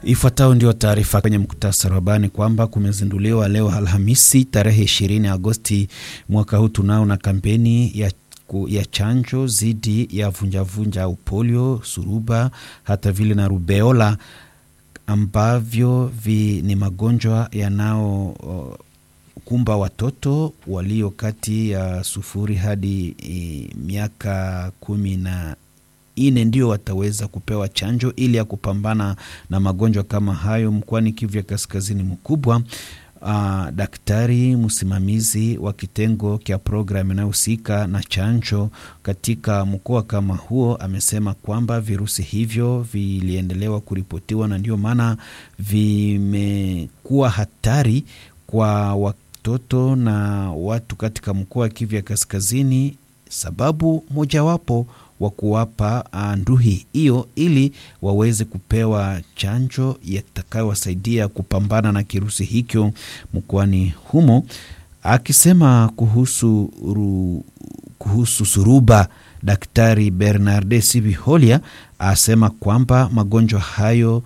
Ifuatayo ndio taarifa kwenye muktasari wa habari kwamba kumezinduliwa leo Alhamisi tarehe 20 Agosti mwaka huu tunao na kampeni ya ya chanjo dhidi ya vunjavunja au polio, suruba, hata vile na rubeola ambavyo vi, ni magonjwa yanao kumba watoto walio kati ya sufuri hadi e, miaka kumi na ine ndio wataweza kupewa chanjo ili ya kupambana na magonjwa kama hayo mkoani Kivu ya Kaskazini mkubwa. Uh, daktari msimamizi wa kitengo cha programu inayohusika na chanjo katika mkoa kama huo amesema kwamba virusi hivyo viliendelewa kuripotiwa na ndio maana vimekuwa hatari kwa watoto na watu katika mkoa wa Kivu ya Kaskazini, sababu mojawapo wa kuwapa nduhi hiyo ili waweze kupewa chanjo yatakayowasaidia kupambana na kirusi hicho mkoani humo. Akisema kuhusu, ru, kuhusu suruba, Daktari Bernarde Sibiholia asema kwamba magonjwa hayo